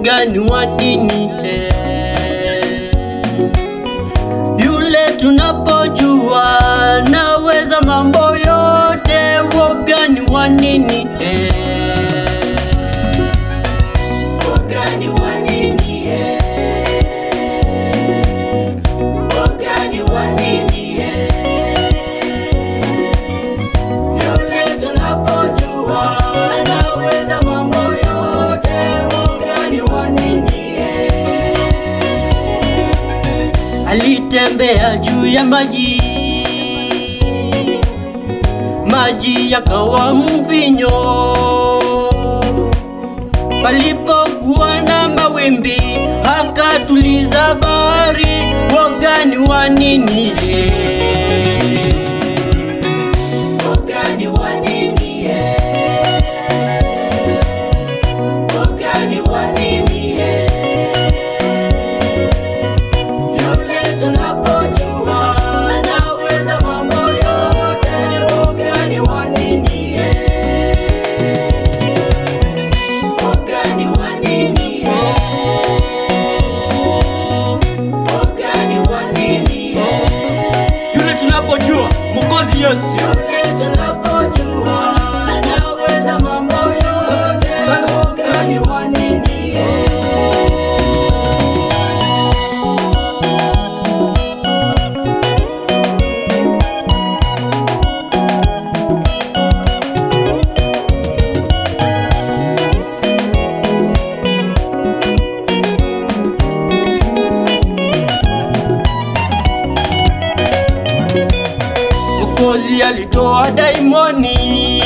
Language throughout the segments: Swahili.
woga ni wa nini? eh? Yule tunapojua naweza mambo yote, woga ni wa nini? eh? Woga ni wa nini, eh? Woga ni wa nini, eh? Yule tunapojua anaweza mambo yote, woga ni wa nini, eh? Alitembea juu ya maji, maji yakawa mvinyo. Palipokuwa na mawimbi, akatuliza bahari. Woga ni wa nini? Woga ni wa nini, eh? Woga ni wa nini, eh? Yule tunapojua anaweza mambo yote, woga ni wa nini, eh? Woga ni wa nini, eh? Woga ni wa nini, eh? Yule tunapojua Mwokozi Yesu Yule tunapojua anaweza mambo yote, woga ni wa nini, eh? Mwokozi alitoa daimoni,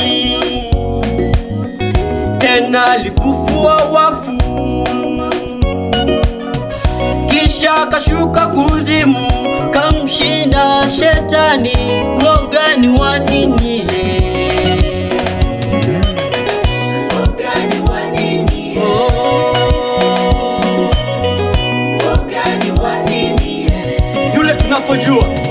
tena alifufua wafu, kisha akashuka kuzimu, kamshinda shetani. Woga ni wa nini? Woga ni wa nini, eh? Woga ni wa nini, eh? Yule tunapojua